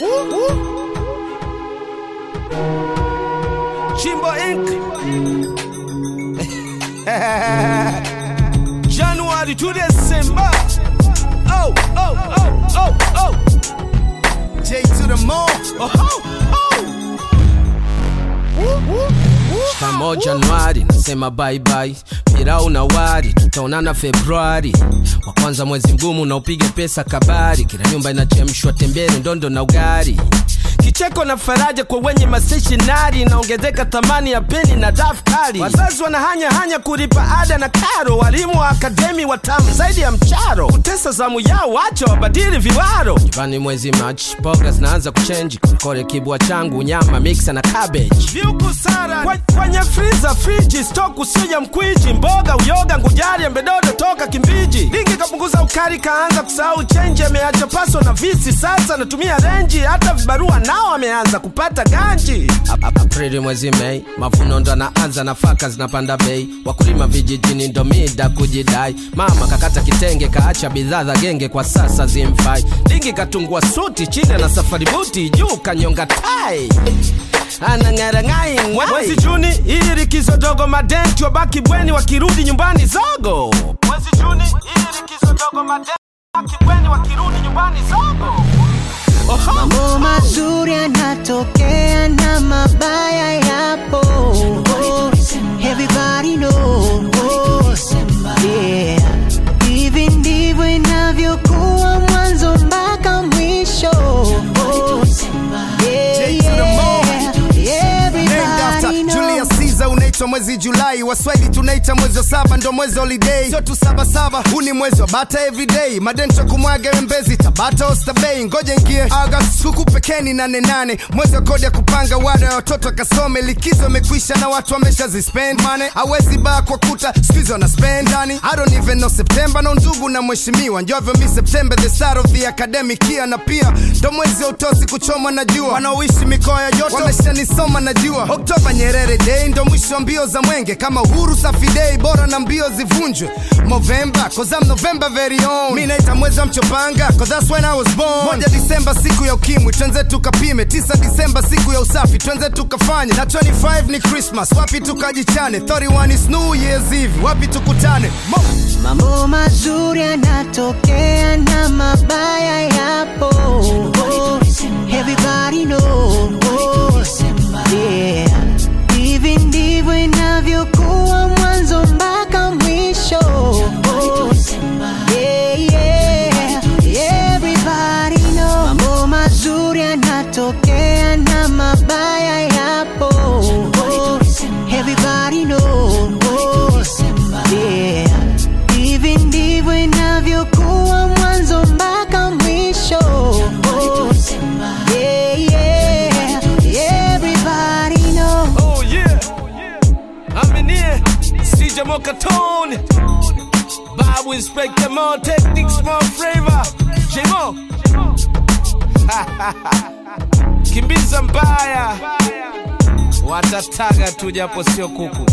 Chimbo Inc. January to December. Oh, oh, oh, oh, oh. J to the mall. Oh, oh, oh. Shikamo Januari, nasema bye bye. Pirau na wari, tutaonana Februari. Wa kwanza mwezi mgumu na upige pesa kabari. Kila nyumba inachemshwa tembele, ndondo na ugari. Kicheko na faraja kwa wenye maseshinari, inaongezeka thamani ya peni na daftari. Wazazi wanahanya hanya kulipa ada na karo, walimu wa akademi watamu zaidi ya mcharo. Kutesa zamu yao, wacha wabadili viwaro. Nyumbani mwezi Machi, mboga zinaanza kuchenji, kole kibwa changu, nyama mixa na cabbage. Viuku sara Kwe- kwenye friza, friji, stock usio ya mkwiji, mboga, uyoga, ngujari, embedodo toka Kimbiji. Lingi kapunguza ukari, kaanza kusahau chenji, ameacha paso na visi, sasa natumia renji, hata vibarua nao ameanza kupata ganji. Ap- ap- Aprili mwezi Mei, mavuno ndo anaanza, nafaka zinapanda bei, wakulima vijijini ndo mida kujidai. Mama kakata kitenge, kaacha bidhaa za genge, kwa sasa zimfai. Lingi katungua suti, chini na safari buti, juu kanyonga tai anang'arang'ai mwezi Juni hii likizo dogo, madenti wabaki bweni, wakirudi nyumbani zogo. Mwezi Juni hii likizo dogo, madenti wabaki bweni, wakirudi nyumbani zogo. Oho. Mambo mazuri yanatokea na mabaya yapo. Everybody knows. Yeah. Hivi ndivyo inavyokuwa mwanzo mpaka mwisho. Yeah, J to the mall. yeah. Named after Everybody Julius knows. Caesar unaitwa mwezi Julai, waswahili tunaita mwezi wa saba, ndo mwezi holiday, sio tu saba saba, huu ni mwezi wa bata everyday, madento kumwaga mbezi Tabata Oyster Bay, ngoja ingie August huku pekeni nane nane, mwezi wa kodi ya kupanga wada ya watoto akasome, likizo imekwisha na watu wamesha zispend money, hawezi baa kwa kuta squeeze wana spend ndani, I don't even know September na ndugu na mheshimiwa, njovyo mi September the start of the academic year, na pia ndo mwezi wa utosi kuchomwa na jua, wanaoishi mikoa ya joto wameshanisoma najua, Oktoba Nyerere Day ndo mwisho wa mbio za mwenge, kama uhuru safi day bora na mbio zivunjwe, Movember cause I'm November very own, mi naita mwezi wa mchopanga cause that's when I was born, moja Disemba siku ya ukimwi, twenze tukapime, tisa Disemba siku ya usafi, twenze tukafanye, na 25 ni Christmas, wapi tukajichane, 31 is New Year's Eve, wapi tukutane Mo Mambo mazuri yanatokea na mabaya yapo. Everybody knows. Yeah. Hivi ndivyo inavyokuwa mwanzo mpaka mwisho. Yeah, yeah. Everybody knows. Mambo mazuri yanatokea na mabaya yapo. Everybody knows. Yeah. Hivi ndivyo inavyokuwa mwanzo mpaka mwisho. Yeah, yeah. Everybody knows. Oh yeah. I'm in here. CJ Mokatone. Babu Inspector More Techniques More Flavor. J-Mo. Kimbiza mbaya. Watataga tu japo sio kuku.